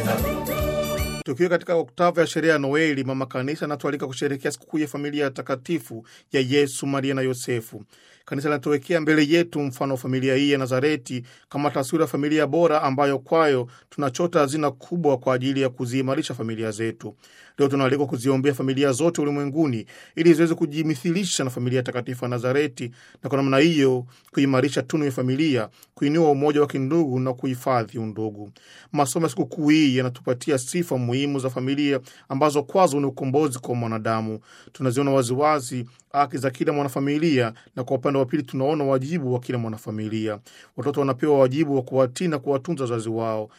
Tukiwa katika oktava ya sherehe ya Noeli, mama kanisa anatualika kusherehekea sikukuu ya familia ya takatifu ya Yesu, Maria na Yosefu. Kanisa linatuwekea mbele yetu mfano wa familia hii ya Nazareti kama taswira ya familia bora ambayo kwayo tunachota hazina kubwa kwa ajili ya kuziimarisha familia zetu. Leo tunaalikwa kuziombea familia zote ulimwenguni ili ziweze kujimithilisha na familia takatifu ya Nazareti, na kwa namna hiyo kuimarisha tunu ya familia, kuinua umoja wa kindugu na kuhifadhi undugu. Masomo ya sikukuu hii yanatupatia sifa muhimu za familia ambazo kwazo ni ukombozi kwa mwanadamu. Tunaziona waziwazi haki za kila mwanafamilia, na kwa upande wa pili tunaona wajibu wa kila mwanafamilia. Watoto wanapewa wajibu wa kuwatii na kuwatunza wazazi wao.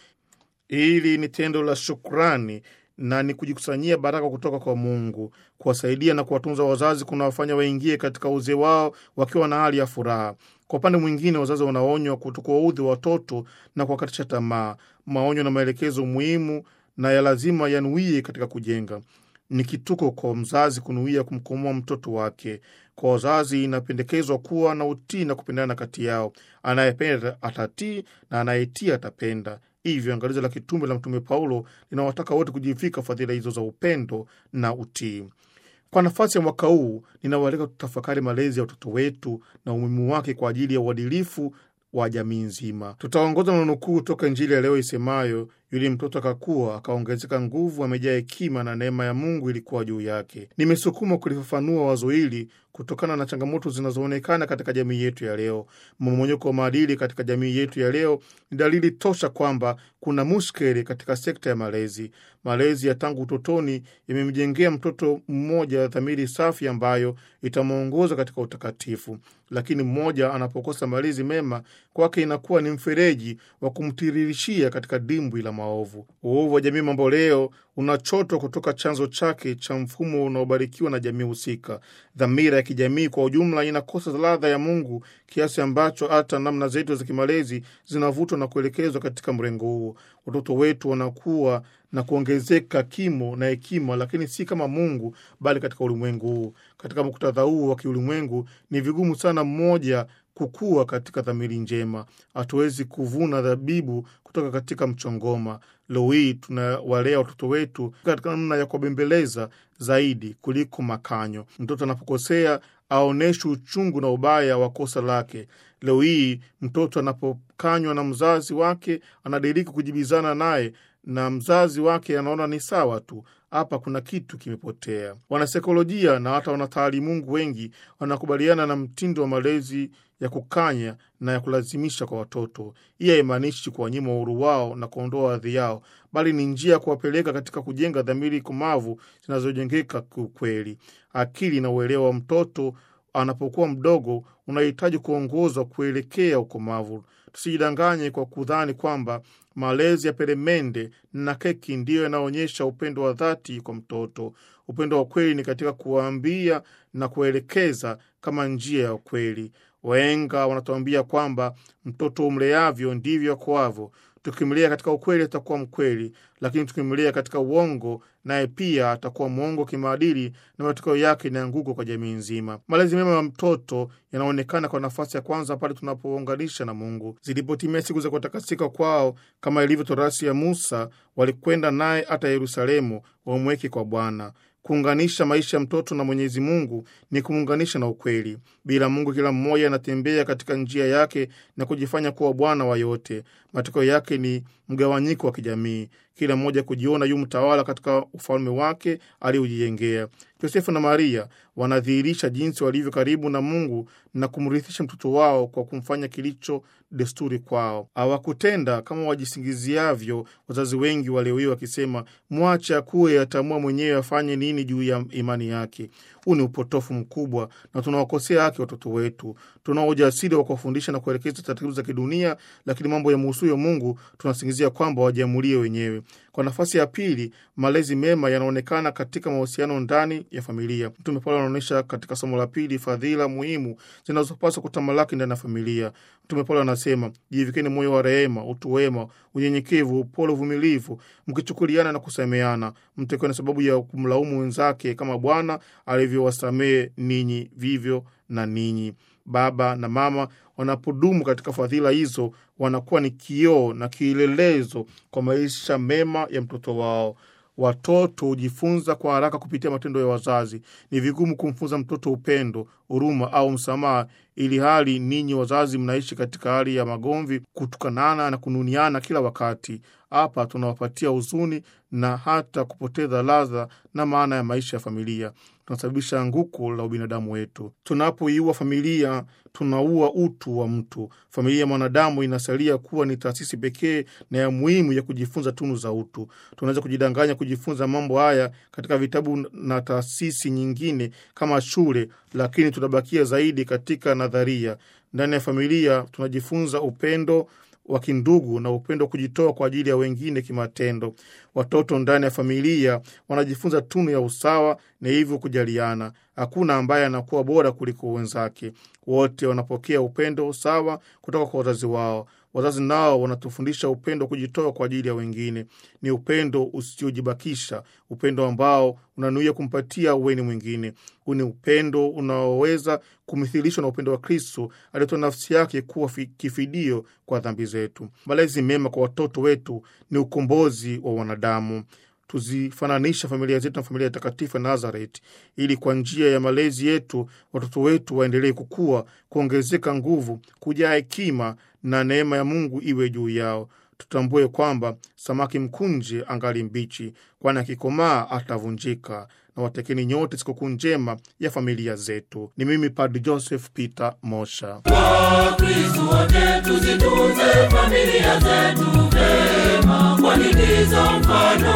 Hili ni tendo la shukrani na ni kujikusanyia baraka kutoka kwa Mungu. Kuwasaidia na kuwatunza wazazi kunawafanya waingie katika uzee wao wakiwa na hali ya furaha. Kwa upande mwingine, wazazi wanaonywa kutokuwaudhi watoto na kuwakatisha tamaa. Maonyo na maelekezo muhimu na ya lazima yanuie katika kujenga. Ni kituko kwa mzazi kunuia kumkomoa mtoto wake. Kwa wazazi, inapendekezwa kuwa na utii na kupendana kati yao. Anayependa atatii na anayetii atapenda. Hivyo angalizo la kitume la Mtume Paulo linawataka wote kujivika fadhila hizo za upendo na utii. Kwa nafasi ya mwaka huu, ninawaalika tutafakari malezi ya watoto wetu na umuhimu wake kwa ajili ya uadilifu wa jamii nzima. Tutaongozwa na nukuu toka Injili ya leo isemayo, yule mtoto akakuwa akaongezeka nguvu, amejaa hekima na neema ya Mungu ilikuwa juu yake. Nimesukuma kulifafanua wazo hili kutokana na changamoto zinazoonekana katika jamii yetu ya leo. Mmomonyoko wa maadili katika jamii yetu ya leo ni dalili tosha kwamba kuna mushkeli katika sekta ya malezi. Malezi ya tangu utotoni yamemjengea mtoto mmoja dhamiri safi ambayo itamwongoza katika utakatifu, lakini mmoja anapokosa malezi mema, kwake inakuwa ni mfereji wa kumtiririshia katika dimbwi la maovu. Uovu wa jamii mambo leo unachotwa kutoka chanzo chake cha mfumo unaobarikiwa na jamii husika. Dhamira ya kijamii kwa ujumla inakosa ladha ya Mungu kiasi ambacho hata namna zetu za kimalezi zinavutwa na kuelekezwa katika mrengo huo. Watoto wetu wanakuwa na kuongezeka kimo na hekima, lakini si kama Mungu, bali katika ulimwengu huu. Katika muktadha huu wa kiulimwengu, ni vigumu sana mmoja kukua katika dhamiri njema. Hatuwezi kuvuna dhabibu kutoka katika mchongoma. Leo hii tunawalea watoto wetu katika namna ya kuwabembeleza zaidi kuliko makanyo. Mtoto anapokosea aonyeshwe uchungu na ubaya wa kosa lake. Leo hii mtoto anapokanywa na mzazi wake anadiriki kujibizana naye na mzazi wake anaona ni sawa tu. Hapa kuna kitu kimepotea. Wanasaikolojia na hata wanataalimungu wengi wanakubaliana na mtindo wa malezi ya kukanya na ya kulazimisha kwa watoto. Hii haimaanishi kuwanyima uhuru wao na kuondoa hadhi yao, bali ni njia ya kuwapeleka katika kujenga dhamiri komavu zinazojengeka kiukweli. Akili na uelewa wa mtoto anapokuwa mdogo unahitaji kuongozwa kuelekea ukomavu. Tusijidanganye kwa kudhani kwamba malezi ya peremende na keki ndiyo yanaonyesha upendo wa dhati kwa mtoto. Upendo wa kweli ni katika kuwaambia na kuelekeza kama njia ya ukweli. Wahenga wanatuambia kwamba mtoto umleavyo ndivyo akoavyo. Tukimlea katika ukweli atakuwa mkweli, lakini tukimlea katika uongo, naye pia atakuwa mwongo kimaadili, na matokeo yake ni anguko kwa jamii nzima. Malezi mema ya mtoto yanaonekana kwa nafasi ya kwanza pale tunapounganisha na Mungu. Zilipotimia siku za kutakasika kwao, kama ilivyo torasi ya Musa, walikwenda naye hata Yerusalemu wamweke kwa Bwana. Kuunganisha maisha ya mtoto na Mwenyezi Mungu ni kumuunganisha na ukweli. Bila Mungu, kila mmoja anatembea katika njia yake na kujifanya kuwa bwana wa yote. Matokeo yake ni mgawanyiko wa kijamii, kila mmoja kujiona yu mtawala katika ufalme wake aliojijengea. Yosefu na Maria wanadhihirisha jinsi walivyo karibu na Mungu na kumrithisha mtoto wao kwa kumfanya kilicho desturi kwao. Hawakutenda kama wajisingiziavyo wazazi wengi wa leo hii wakisema, mwache akuwe, ataamua mwenyewe afanye nini juu ya imani yake. Huu ni upotofu mkubwa na tunawakosea haki watoto wetu. Tunao ujasiri wa kuwafundisha na kuelekeza taratibu za kidunia, lakini mambo ya muhusuyo Mungu tunasingizia kwamba wajiamulie wenyewe. Kwa nafasi ya pili, malezi mema yanaonekana katika mahusiano ndani ya familia. Mtume Paulo anaonyesha katika somo la pili fadhila muhimu zinazopaswa kutamalaki ndani ya familia. Mtume Paulo anasema, jivikeni moyo wa rehema, utu wema, unyenyekevu, upole, uvumilivu, mkichukuliana na kusameana, mtakuwa na sababu ya kumlaumu wenzake kama Bwana alivyowasamehe ninyi, vivyo na ninyi. Baba na mama wanapodumu katika fadhila hizo, wanakuwa ni kioo na kielelezo kwa maisha mema ya mtoto wao. Watoto hujifunza kwa haraka kupitia matendo ya wazazi. Ni vigumu kumfunza mtoto upendo, huruma au msamaha, ili hali ninyi wazazi mnaishi katika hali ya magomvi, kutukanana na kununiana kila wakati. Hapa tunawapatia huzuni na hata kupoteza ladha na maana ya maisha ya familia. Tunasababisha anguko la ubinadamu wetu. Tunapoiua familia, tunaua utu wa mtu. Familia ya mwanadamu inasalia kuwa ni taasisi pekee na ya muhimu ya kujifunza tunu za utu. Tunaweza kujidanganya kujifunza mambo haya katika vitabu na taasisi nyingine kama shule, lakini tunabakia zaidi katika nadharia. Ndani ya familia tunajifunza upendo wa kindugu na upendo wa kujitoa kwa ajili ya wengine kimatendo. Watoto ndani ya familia wanajifunza tunu ya usawa na hivyo kujaliana. Hakuna ambaye anakuwa bora kuliko wenzake. Wote wanapokea upendo sawa kutoka kwa wazazi wao. Wazazi nao wanatufundisha upendo wa kujitoa kwa ajili ya wengine. Ni upendo usiojibakisha, upendo ambao unanuia kumpatia uweni mwingine. Huu ni upendo unaoweza kumithilishwa na upendo wa Kristo aliyetoa nafsi yake kuwa kifidio kwa dhambi zetu. Malezi mema kwa watoto wetu ni ukombozi wa wanadamu. Tuzifananisha familia zetu na familia takatifu ya Nazareti, ili kwa njia ya malezi yetu watoto wetu waendelee kukua, kuongezeka nguvu, kujaa hekima na neema ya Mungu iwe juu yao. Tutambue kwamba samaki mkunje angali mbichi, kwani akikomaa atavunjika. Na watekeni nyote sikukuu njema ya familia zetu. Ni mimi Padri Joseph Peter Mosha. Wakristo wote tuzitunze familia zetu vema, kwani ndizo mfano